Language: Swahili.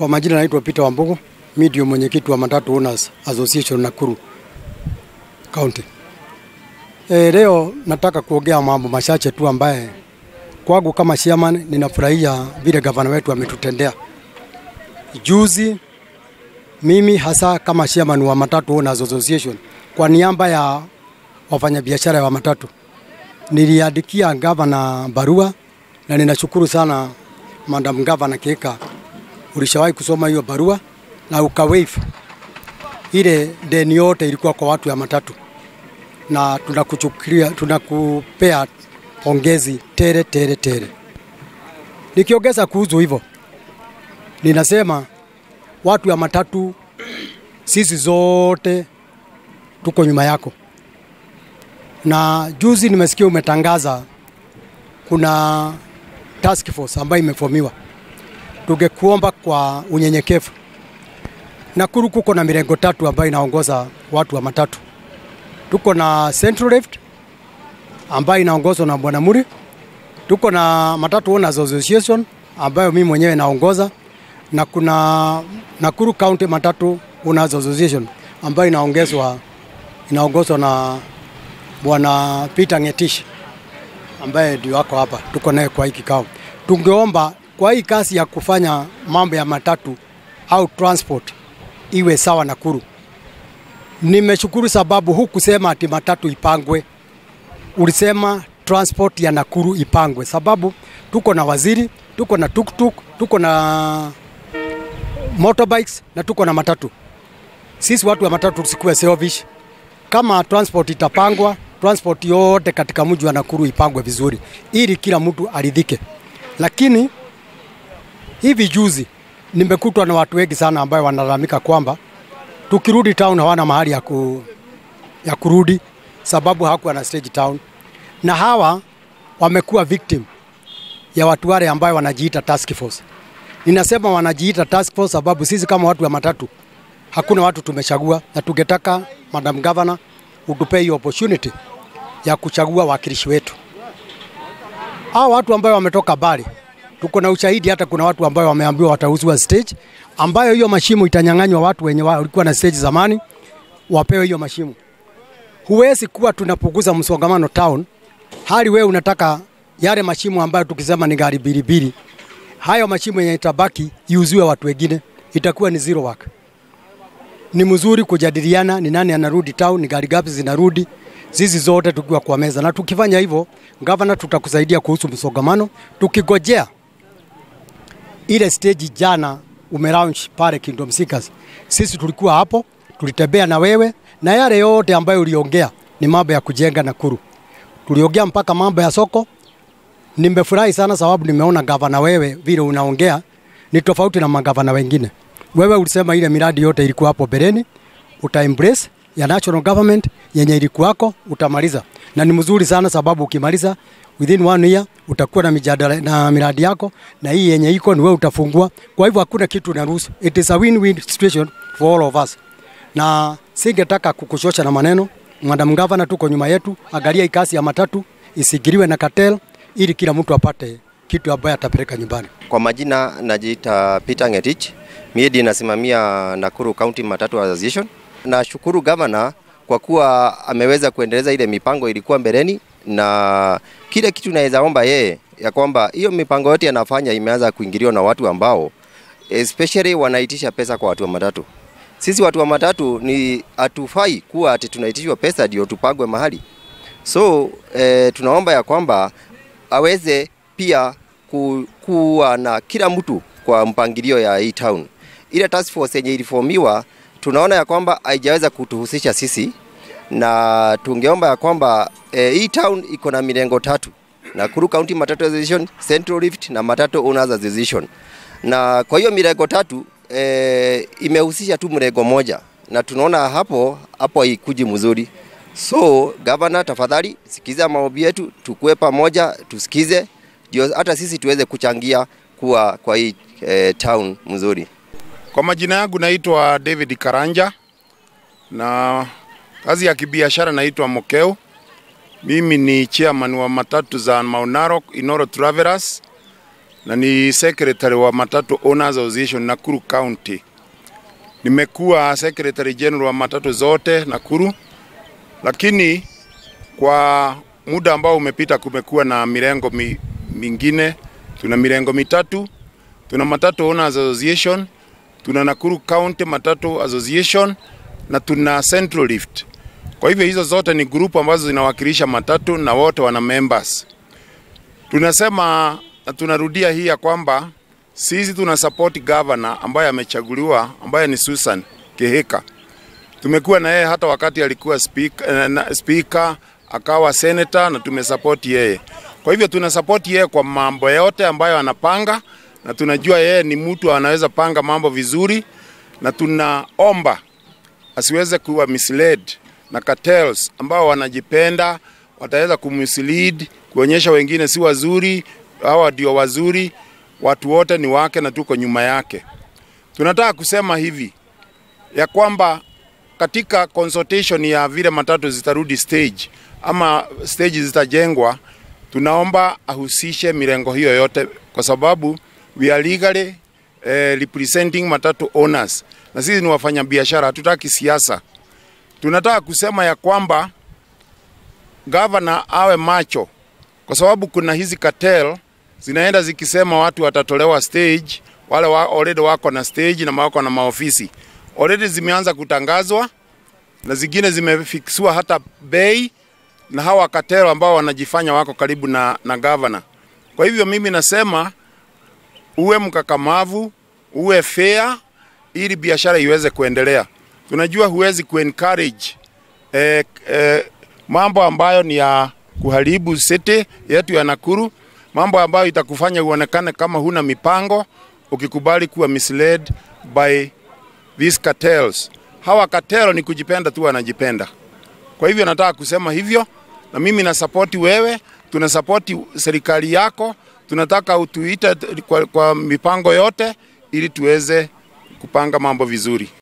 Kwa majina naitwa Peter Wambugu, mimi ndio mwenyekiti wa Matatu Owners Association Nakuru County. E, leo nataka kuongea mambo machache tu ambaye kwangu kama chairman ninafurahia vile gavana wetu ametutendea. Juzi mimi hasa kama chairman wa Matatu Owners Association kwa niaba ya wafanyabiashara wa matatu niliandikia gavana barua na ninashukuru sana Madam Gavana Keka, ulishawahi kusoma hiyo barua na ukawaive ile deni yote ilikuwa kwa watu ya matatu, na tunakuchukulia tunakupea pongezi tere tere tere. Nikiongeza kuhusu hivyo, ninasema watu ya matatu, sisi zote tuko nyuma yako, na juzi nimesikia umetangaza kuna task force ambayo imefomiwa. Tungekuomba kwa unyenyekevu, Nakuru kuko na mirengo tatu ambayo inaongoza watu wa matatu. Tuko na Central Left ambayo inaongozwa na Bwana Muri, tuko na Matatu Owners Association ambayo mimi mwenyewe naongoza, na kuna Nakuru County Matatu Owners Association ambayo inaongezwa inaongozwa na Bwana Peter Ngetish ambaye ndio wako hapa, tuko naye kwa hii kikao. Tungeomba kwa hii kazi ya kufanya mambo ya matatu au transport iwe sawa Nakuru. Nimeshukuru sababu hukusema ati matatu ipangwe, ulisema transport ya Nakuru ipangwe, sababu tuko na waziri, tuko na tuktuk, tuko na motorbikes na tuko na matatu. Sisi watu wa matatu tusikuwe selfish. Kama transport itapangwa, transport yote katika mji wa Nakuru ipangwe vizuri, ili kila mtu aridhike. Lakini hivi juzi nimekutwa na watu wengi sana ambayo wanalalamika kwamba tukirudi town hawana mahali ya, ku, ya kurudi sababu hakuwa na stage town, na hawa wamekuwa victim ya watu wale ambayo wanajiita task force. Ninasema wanajiita task force sababu sisi kama watu wa matatu hakuna watu tumechagua, na tungetaka Madam Governor utupe hiyo opportunity ya kuchagua wakilishi wetu. Hao watu ambayo wametoka Bari, tuko na ushahidi, hata kuna watu ambayo wameambiwa watauziwa stage, ambayo hiyo mashimo itanyang'anywa watu wenye walikuwa na stage zamani, wapewe hiyo mashimo. Huwezi kuwa tunapunguza msongamano town, hali wewe unataka yale mashimo ambayo tukisema ni gari bilibili, hayo mashimo yenye itabaki iuziwe watu wengine, itakuwa ni zero work. Ni mzuri kujadiliana ni nani anarudi town, ni gari gapi zinarudi, sisi zote tukiwa kwa meza, na tukifanya hivyo, gavana, tutakusaidia kuhusu msongamano. Tukigojea ile stage jana umelaunch pale Kingdom Seekers, sisi tulikuwa hapo, tulitembea na wewe, na yale yote ambayo uliongea ni mambo ya kujenga Nakuru. Tuliongea mpaka mambo ya soko. Nimefurahi sana sababu nimeona gavana wewe vile unaongea ni tofauti na magavana wengine. Wewe ulisema ile miradi yote ilikuwa hapo bereni, uta embrace ya national government yenye ilikuwako utamaliza, na ni mzuri sana sababu ukimaliza within one year utakuwa na mijadala na miradi yako, na hii yenye iko ni wewe utafungua. Kwa hivyo hakuna kitu naruhusu, it is a win-win situation for all of us, na singetaka kukushosha na maneno. Madam Governor, tuko nyuma yetu, angalia ikasi ya matatu isigiriwe na cartel ili kila mtu apate kitu ambaye atapeleka nyumbani. Kwa majina najiita Peter Ngetich, mimi ndiye nasimamia Nakuru County Matatu Association. Nashukuru gavana kwa kuwa ameweza kuendeleza ile mipango ilikuwa mbeleni, na kile kitu naweza omba yeye ya kwamba hiyo mipango yote yanafanya imeanza kuingiliwa na watu ambao especially wanaitisha pesa kwa watu wa matatu. Sisi watu wa matatu ni hatufai kuwa ati tunaitishwa pesa ndio tupagwe mahali. So eh, tunaomba ya kwamba aweze pia ku, kuwa na kila mtu kwa mpangilio ya hii town. Ile task force yenye ilifomiwa tunaona ya kwamba haijaweza kutuhusisha sisi, na tungeomba ya kwamba eh, hii town iko na milengo tatu: Nakuru County Matatu Association, Central Rift na Matatu Owners Association. Na kwa hiyo milengo tatu eh, imehusisha tu mlengo moja, na tunaona hapo hapo haikuji mzuri. So gavana, tafadhali sikiza maombi yetu, tukue pamoja, tusikize ndio hata sisi tuweze kuchangia kuwa kwa hii eh, town mzuri. Kwa majina yangu naitwa David Karanja na kazi ya kibiashara naitwa Mokeo. Mimi ni chairman wa matatu za Mount Narok Inoro Travelers na ni secretary wa Matatu Owners Association Nakuru County. Nimekuwa secretary general wa matatu zote Nakuru, lakini kwa muda ambao umepita kumekuwa na mirengo mi, mingine. Tuna mirengo mitatu, tuna Matatu Owners Association, tuna Nakuru County Matatu Association na tuna Central Rift. Kwa hivyo hizo zote ni grupu ambazo zinawakilisha matatu na wote wana members. Tunasema na tunarudia hii ya kwamba sisi tuna support governor ambaye amechaguliwa ambaye ni Susan Kihika. Tumekuwa na yeye hata wakati alikuwa speaker, na, speaker akawa senator na tumesupport yeye. Kwa hivyo tuna support yeye kwa mambo yote ambayo anapanga na tunajua yeye ni mtu anaweza panga mambo vizuri na tunaomba asiweze kuwa misled na cartels ambao wanajipenda wataweza kummislead kuonyesha wengine si wazuri, hawa ndio wazuri, watu wote ni wake na tuko nyuma yake. Tunataka kusema hivi ya kwamba katika consultation ya vile matatu zitarudi stage ama stage zitajengwa, tunaomba ahusishe mirengo hiyo yote, kwa sababu we are legally eh, representing matatu owners, na sisi ni wafanyabiashara, hatutaki siasa. Tunataka kusema ya kwamba gavana awe macho, kwa sababu kuna hizi cartel zinaenda zikisema watu watatolewa stage, wale wa, already wako na stage na wako na maofisi already zimeanza kutangazwa na zingine zimefiksiwa hata bei na hawa cartel ambao wanajifanya wako karibu na, na gavana. Kwa hivyo mimi nasema uwe mkakamavu, uwe fair ili biashara iweze kuendelea. Tunajua huwezi kuencourage eh, eh, mambo ambayo ni ya kuharibu city yetu ya Nakuru, mambo ambayo itakufanya uonekane kama huna mipango, ukikubali kuwa misled by these cartels. Hawa cartel ni kujipenda tu, wanajipenda. Kwa hivyo nataka kusema hivyo, na mimi nasapoti wewe, tunasapoti serikali yako, tunataka utuite kwa, kwa mipango yote ili tuweze kupanga mambo vizuri.